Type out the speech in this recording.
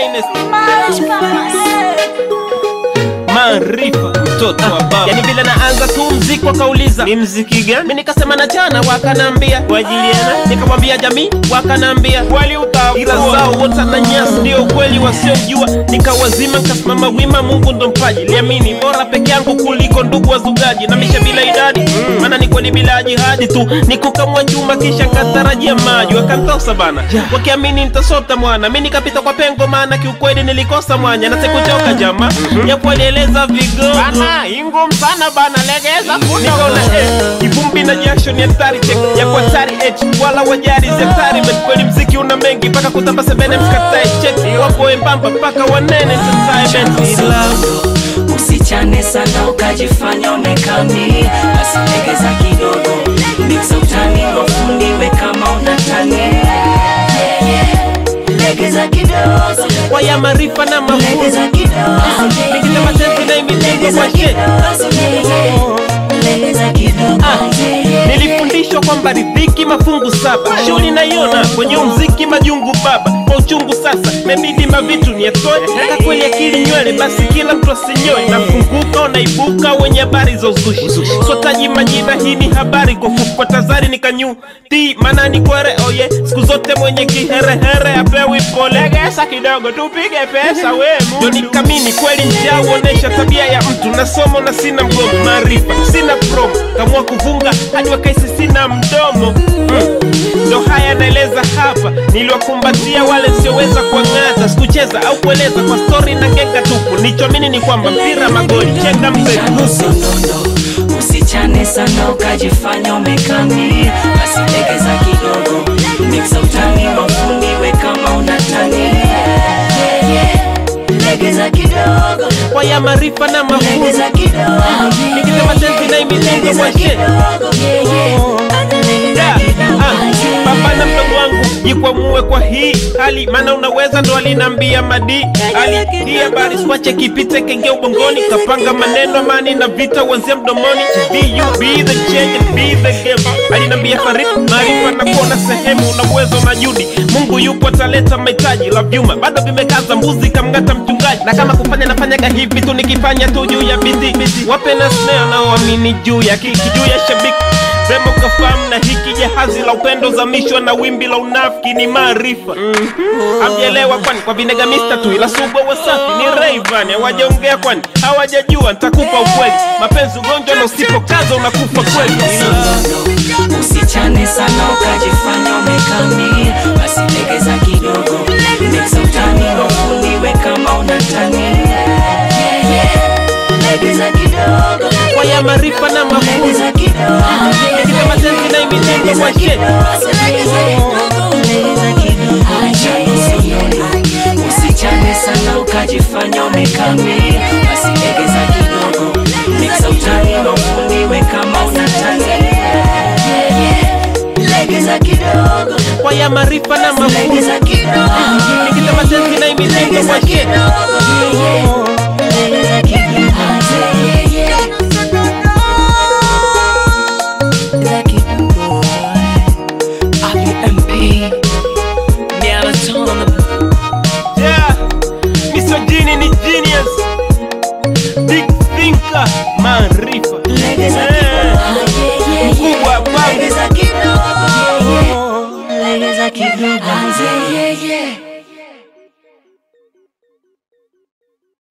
finest maarifa mtoto wa baba yani vile naanza tu mziki wakauliza ni mziki gani mi nikasema na jana wakanambia kwa ajili yana nikamwambia jamii wakanambia kweli utaua ila zao wote na nyasi ndio ukweli wasiojua nikawazima nikasimama wima mungu ndo mpaji liamini bora peke yangu kuliko ndugu wazugaji na misha bila idadi maana ni kweli bila jihadi tu nikukamwa chuma kisha katarajia maji wakantosa bana wakiamini nitasota mwana mi nikapita kwa pengo maana kiukweli nilikosa mwanya na sikuchoka jama japo alieleza vigogo bana ingum sana bana legeza nikaona eh, kivumbi na jasho ni hatari check ya kwa hatari h wala wajari zetari but kweli mziki una mengi mpaka kutamba sebene mkatae check wapo embamba mpaka wanene entertainment Slow, usichane sana ukajifanya onekani basi legeza kidogo mixa utani wafundiwe kama unatani Yeah, yeah. legeza kidogo waya maarifa na mafunzo legeza kidogo nikisema tenzi na imitendo legeza kwa she kidogo legeza kidogo nilifundishwa kwamba ridhiki mafungu saba shughuli naiona kwenye umziki majungu baba kwa uchungu sasa mebidi mavitu niatoe taka kweli akili nywele basi kila mtu asinyoe nafunguka unaibuka wenye habari za uzushi sotaji majina hii ni habari kwa fupa tazari nikanyu ti manani kwere oye siku zote mwenye kiherehere apewi pole legesa kidogo tupige pesa we ndio nikamini kweli njaa huonesha tabia ya mtu na somo na sina mgomo maarifa sina promo kamua kuvunga hadi wakaisi sina mdomo mm. ndo haya naeleza hapa niliwakumbatia wale sioweza kuang'ata sikucheza au kueleza kwa stori na genga tupu nichomini ni kwamba mpira magoli chenga mpe nusu Nondo, usichane sana ukajifanya umekami basi legeza kidogo mixa utani wafundiwe kama unatani Yeah, yeah. legeza kidogo kwa ya maarifa na mafunzo legeza kidogo nikisema tenzi na imitendo legeza kwa she kidogo Yeah, yeah. Da, ah, baba na mdogo wangu jikwamue kwa hii hali maana unaweza ndo alinambia madi ali hii habari swache kipite kenge ubongoni kapanga maneno amani na vita uanzia mdomoni be you be the change and be the game alinambia farid maarifa na kuona sehemu una uwezo na judi mungu yupo ataleta mahitaji la vyuma bado vimekaza mbuzi kamngata mchungaji na kama kufanya nafanyaga hivi tu nikifanya tu juu ya bidii wape na snare naoamini juu ya kiki juu ya shabiki Sema ukafahamu na hiki jahazi la upendo zamishwa na wimbi la unafiki ni maarifa Hamjaelewa kwani kwa vinega mista tu ila subwa wasafi ni Rayvan hawajaongea kwani hawajajua nitakupa ukweli mapenzi ugonjwa na usipokaza unakufa kweli Nondo, usichane sana ukajifanya umekami basi legeza kidogo mixa utani wafundiwe kama unatani Yeah, yeah. legeza kidogo kwa ya maarifa na mafunzo legeza kidogo nikisema tenzi na imitendo kwa she usichane sana ukajifanya umekami basi legeza kidogo mixa utani wafundiwe kama unatani Yeah, yeah. legeza kidogo kwa ya maarifa na mafunzo legeza kidogo nikisema tenzi na imitendo legeza kwa she kidogo Yeah, yeah. legeza kidogo Yeah, yeah. Legeza kidogo RPMP Marathon on the Yeah, misogyny ni genius Big thinker, maarifa Legeza Eh, kidogo mkubwa babu Legeza kidogo Legeza kidogo